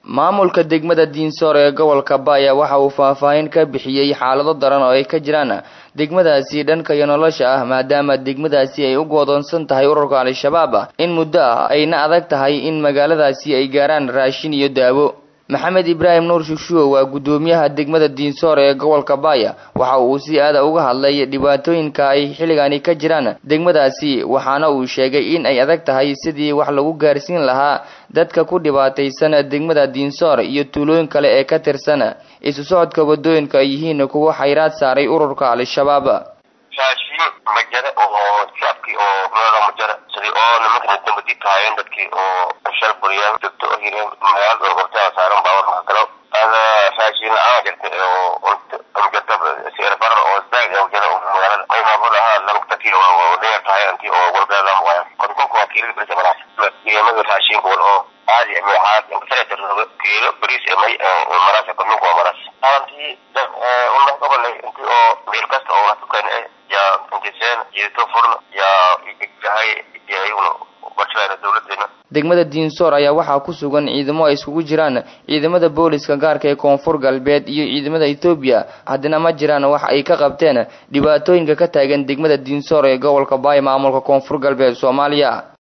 maamulka degmada diinsoor ee gobolka baaya waxa uu faahfaahin ka bixiyey xaalado daran oo ay ka jiraan degmadaasi dhanka iyo nolosha ah maadaama degmadaasi ay u goodoonsan tahay ururka al-shabaab in muddo ah ayna adag tahay in magaaladaasi ay gaaraan raashin iyo daawo maxamed ibraahim nuur shushuo waa guddoomiyaha degmada diinsoor ee gobolka baaya waxa uu si aada uga hadlay dhibaatooyinka ay xilligani ka jiraan degmadaasi waxaana uu sheegay in ay adag tahay sidii wax lagu gaarsiin lahaa dadka ku dhibaataysan degmada diinsoor iyo tuulooyin kale ee ka tirsan isu socodka wadooyinka ay yihiin kuwa xayraad saaray ururka al-shabaab raashin ma jira oo shacabkii oo meelo ma jira sidii oo nimankana dambadi tahaayeen dadkii oo shal buriyaan joogto oo hireen magaalada oo hortaada saaran baawar mahakalo ada raashin la-aan jirta oo amjata sicir barar oo zaid oo jira oo magaalada qiimaamada ahaa lamugtakii oo dheer tahay anti oo walbeelam waaya kontonka waa kiilada berisa maraas qiimada raashinka wal oo caadi maxaad inkasarata kiilo bariis may maraas kontonka waa maraas aantii unah gobolay intii oo meel kasta oo hatukan yaa intiseen jeeto furna yaa jahay iyaguna barshayna dawladeena degmada diinsoor ayaa waxaa ku sugan ciidamo ay iskugu jiraan ciidamada booliska gaarka ee koonfur galbeed iyo ciidamada etoobiya haddana ma jiraan wax ay ka qabteen dhibaatooyinka ka taagan degmada diinsoor ee gobolka baay maamulka koonfur galbeed soomaaliya